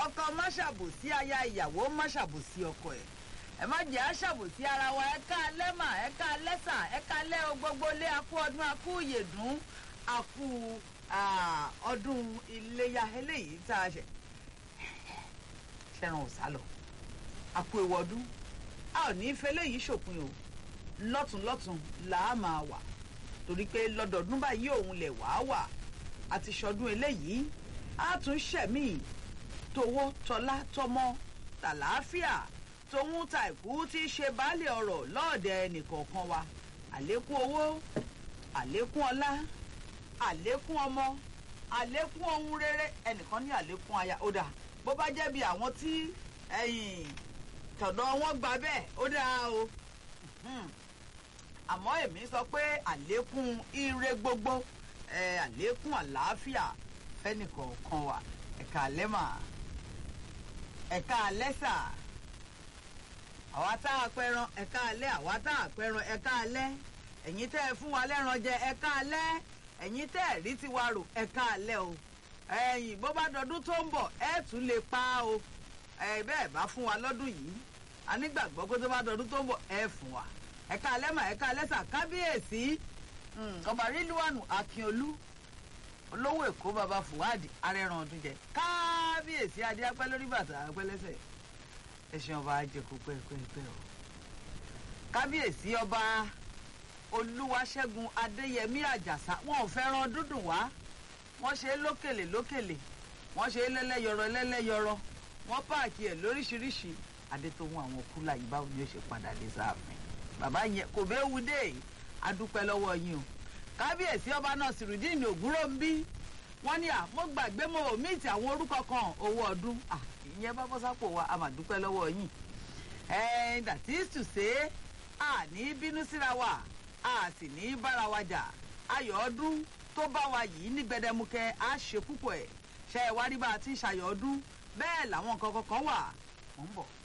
ọkọ má ṣàbòsí aya ìyàwó má ṣàbòsí ọkọ ẹ̀ ẹ má jẹ́ àṣàbòsí ara wa ẹ ká lẹ́mà ẹ ká lẹ́sà ẹ ká lẹ́ o gbogbo lé akú ọdún akú ìyèdún akú ọdún iléyà eléyìí tá a ṣe ṣẹran ò sálọ akú ewu ọdún a ò ní í fẹ́ léyìí ṣòpin o lọ́tùnlọ́tùn là á máa wà torí pé lọ́dọọdún báyìí òun lẹ̀ wá wà àti ṣọdún eléyìí á tún ṣẹ̀mí towó tọlá tọmọ tàlàáfíà tòun ta ìkú tí í ṣe baálé ọ̀rọ̀ lọ́ọ̀dẹ ẹnìkọ̀ọ̀kan wa àlékún owó àlékún ọlá àlékún ọmọ àlékún ohun rere ẹnìkan ní àlékún aya ó dà bó bá jẹ́ bí àwọn tí ẹ̀yìn tọ̀dọ̀ wọn gba bẹ́ẹ̀ ó dáa o àmọ́ èmi sọ pé àlékún ire gbogbo àlékún àlàáfíà fẹ́nìkọ̀ọ̀kan wa ẹ̀ka lẹ́mà ẹ̀ka lẹ́sà àwa tá a pẹran ẹ̀ka alẹ́ àwa tá a pẹran ẹ̀ka alẹ́ ẹ̀yin tẹ́ ẹ fún wa lẹ́ran jẹ ẹ̀ka alẹ́ ẹ̀yin tẹ́ ẹ rí tiwa rò ẹ̀ka alẹ́ o ẹ̀yìn bó bá dọdún tó ń bọ̀ ẹ̀ tún lè pa o ẹ̀ bẹ́ẹ̀ bá fún wa lọ́dún yìí a nígbàgbọ́ pé tó bá dọdún tó ń bọ̀ ẹ̀ fún wa ẹ̀ka alẹ́ mà ẹ̀ka alẹ́ sà kábíyèsí ọba rílùwànù akínolú olówó èkó baba fùwádìí arẹran ọdún jẹ kábíyèsí adé apẹ́ lórí bàtà apẹ́ lẹ́sẹ̀ ẹṣin ọba ajẹkù pẹ́ẹ́pẹ́ẹ́pẹ́ o kábíyèsí ọba olúwaṣẹ́gun adéyẹmí àjàsá wọn ò fẹ́ràn dúdùn wá wọ́n ṣe é lókèlè lókèlè wọ́n ṣe é lẹ́lẹ́yọrọ lẹ́lẹ́yọrọ wọ́n páàkì ẹ̀ lóríṣiríṣi adétòhun àwọn kúlà yìí báwo ni ó ṣe padà dé sáàfin bàbá yẹn kò bẹ́ẹ̀ wú dé adúpẹ́ lọ́wọ́ yín o kábíyèsí ọba náà sìrìdíìnì ògúrò ń bí wọ́n ní à mo gbàgbé mo ò míìtì àwọn orúkọ kan owó ọdún ìyẹn bá bọ́ sápò wa a mà dúpẹ́ lọ́wọ́ yín and that is to say a ní bínú síra wa a sì ní bára wa jà ayọ̀ ọdún tó bá wa yìí ní gbẹdẹmukẹ a ṣe púpọ̀ ẹ̀ ṣe é wá rí bá a ti ń ṣayọ̀ ọdún bẹ́ẹ̀ làwọn nǹkan kankan wà mò ń bọ̀.